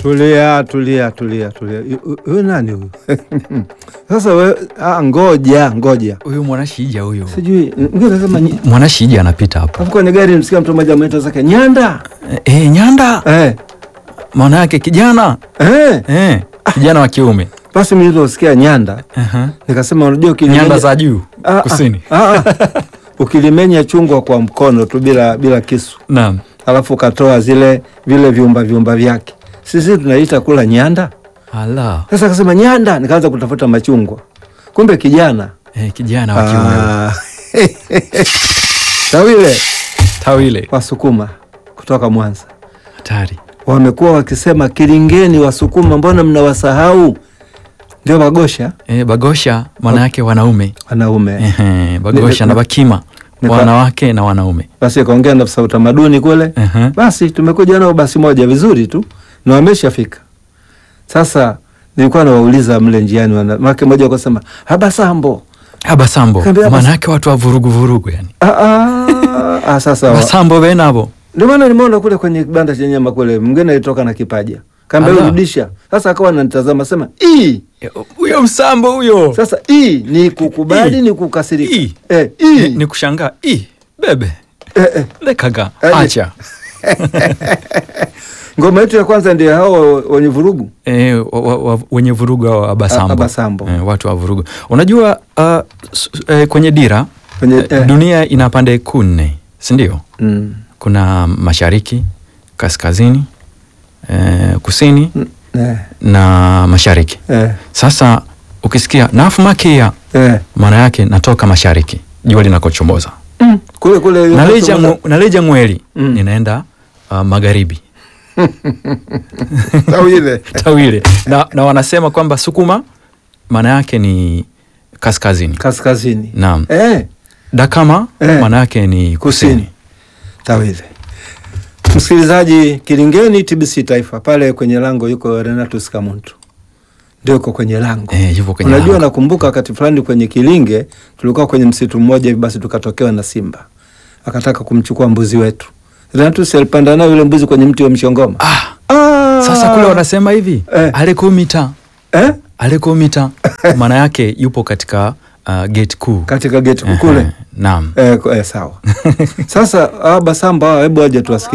Tulia, tulia, tulia, tulia. Hu- Huyu nani huyu? Sasa we, ah, ngoja ngoja, Huyu mwanashija huyu. sijui ngine nasema nyi- Mwanashija anapita hapa. hapo kwenye gari msikia mtu mmoja ameita zake Nyanda Eh, Nyanda. eh, Maana yake kijana. eh. Eh, kijana wa kiume. Basi mimi niliposikia Nyanda Aha. nikasema, unajua ukilimenya Nyanda za juu Ah, ah, kusini. ah, ah. ukilimenya chungwa kwa mkono tu bila bila kisu, Naam. alafu ukatoa zile vile viumba viumba vyake, sisi tunaita kula nyanda. Ala. Sasa akasema Nyanda, nikaanza kutafuta machungwa, kumbe kijana Eh, kijana wa kiume. Ah. Tawile Tawile. Wasukuma kutoka Mwanza Hatari. wamekuwa wakisema Kilingeni, Wasukuma mbona mnawasahau? Ndio Bagosha Eh, bagosha maana yake wanaume. wanaume. Ehe, bagosha Ni- na bakima Nika- wanawake na wanaume. Basi akaongea na afisa utamaduni kule, Ehe. basi tumekuja nao basi moja vizuri tu na wameshafika. Sasa nilikuwa nawauliza mle njiani, wana- make moja wakasema Abasambo. Abasambo. Kaambia Maana Abas- yake watu wa vurugu vurugu yani. Ah, ah, ah, sasa wa- Basambo benabo. ndio maana nimeona kule kwenye kibanda cha nyama kule, mwingine alitoka na kipaja kaambia Ala. rudisha. Sasa akawa ananitazama sema ii Eh, Huyo msambo huyo. Sasa hii ni kukubali, Ii. ni kukasirika. Ii. Eh, Ni, hii. ni kushangaa. Ih, bebe. Eh, eh. Lekaga. Eh, Acha. Ngoma yetu ya kwanza ndio hao wenye vurugu Eh, wa, wa, wa, wenye vurugu hao Abasambo. A- Abasambo. Eh, watu wa vurugu. Unajua uh, s- eh, kwenye dira kwenye eh, eh. dunia ina pande kuu nne, si ndio? Mm. Kuna mashariki, kaskazini, eh, kusini Mm. Eh, na mashariki. eh, Sasa ukisikia nafu makia, eh. maana yake natoka mashariki, jua linakochomoza. Mm. Kule kule Naleja, ngu, naleja ngweli Mm. ninaenda uh, magharibi Tawile. Tawile na, na wanasema kwamba Sukuma maana yake ni kaskazini. Kaskazini. Naam. Eh, Dakama Eh. maana yake ni kusini. kusini. Tawile. Msikilizaji, Kilingeni TBC Taifa pale kwenye lango yuko Renatus Kamuntu. Ndio yuko kwenye lango. Eh, yupo kwenye Unajua, lango. nakumbuka wakati fulani kwenye Kilinge tulikuwa kwenye msitu mmoja hivi, basi tukatokewa na simba akataka kumchukua mbuzi wetu. Renatus alipanda nayo yule mbuzi kwenye mti wa mshongoma. Ah, Ah! sasa kule wanasema hivi Eh. alekomita eh? alekomita maana yake yupo katika uh, gate kuu katika geti Ehe, kule Naam. eh, eh, sawa. Sasa hawa Basamba hawa, hebu waje tuwasikie.